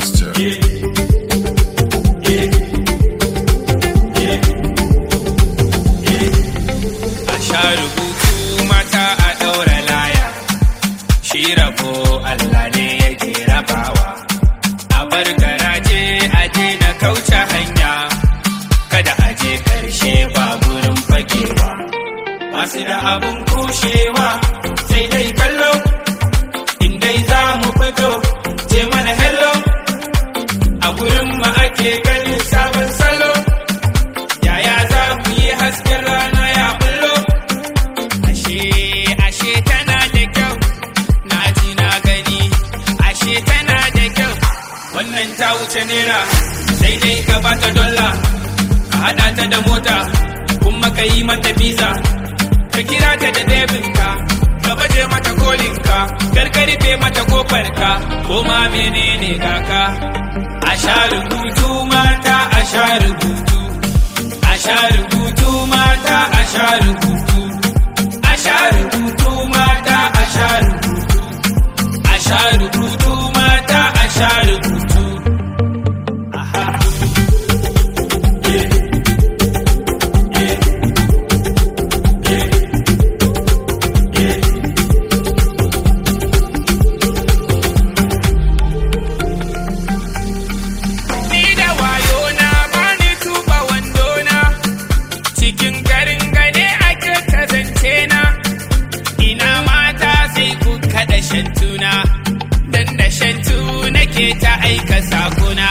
Master. a sha rubutu mata a ɗaura laya shi rabo Allah ne yake rabawa a bar garaje a je na kauce hanya kada a je ƙarshe ba gurin fagewa masu da abun kushewa sai dai kallo in dai za mu fito je mana hello a gurin mu ake ganin sabon salo yaya za ku yi hasken rana ya bullo ashe ashe tana da kyau na ji na gani ashe tana da kyau wannan ta wuce naira sai dai ka bata dolla ka hada ta da mota kuma ka yi mata visa ka kira ta da debinka ka baje mata kolinka karkarfe mata kofarka ko ma menene kaka a sha rubutu mata a sha rubutu a sha rubutu mata a sha rubutu a sha rubutu mata a sha rubutu a sha rubutu mata a sha rubutu Aha. Yeah. Yeah. Yeah. Yeah. Ni da wayo na bani tuba wandona cikin garin gane ake kazance na ina mata sai ku kada shantuna dan da shantu nake ta aika sakuna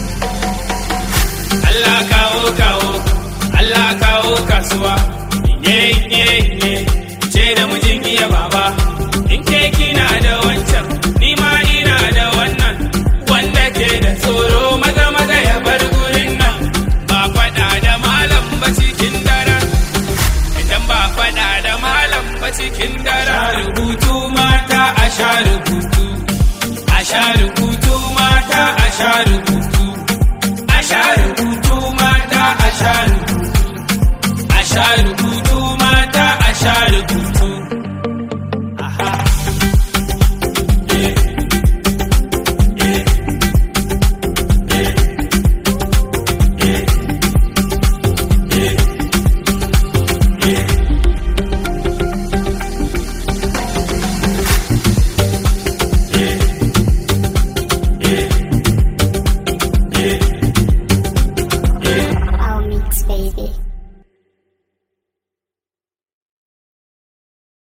Allah kawo kawo Allah kawo kasuwa ye ye ye ce da mijin iya baba in ke kina da wancan ni ma ina da wannan wanda ke da tsoro maza maza ya bar gurin nan ba faɗa da malam ba cikin daren idan ba faɗa da malam ba cikin daren rubutu mata a sha rubutu a sha rubutu mata a sha rubutu